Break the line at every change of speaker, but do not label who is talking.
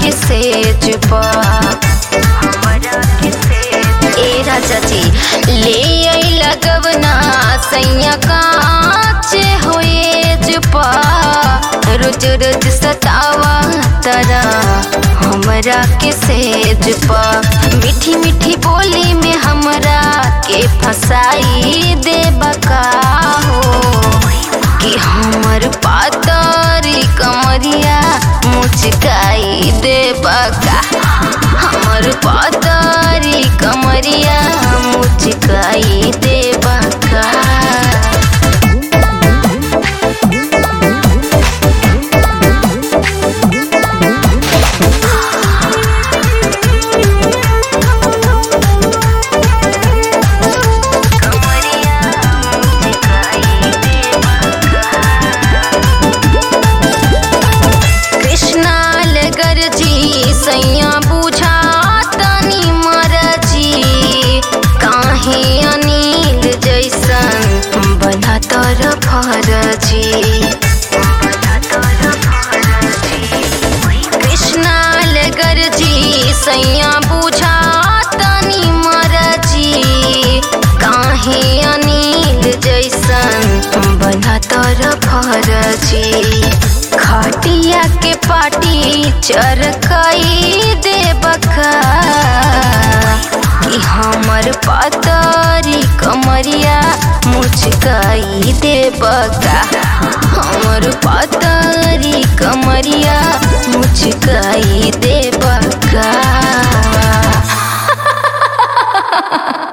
के सेज पा ए राजा जी ले आई लगवना सैया काचे होए पा रोज रोज सतावा तरा हमरा के सेज पा मीठी मीठी बोली में हमरा के फसाई दे बका हो कि हमर पातरी कमरिया मुचकाई दे बका हमर पातरी कमरिया मुचकाई दे बका कृष्णाल गरजी सैया बुझा तनी मरजी काहे अनिल जैसन बना तर फरजी कृष्णाल गरजी सैया बुझा तनी मरजी काहे अनिल जैसन बना तर फरजी खटिया के पाटी चरकई दे बका कि हमर पातरी कमरिया मुचकाई दे बका हमर पातरी कमरिया मुचकाई दे बका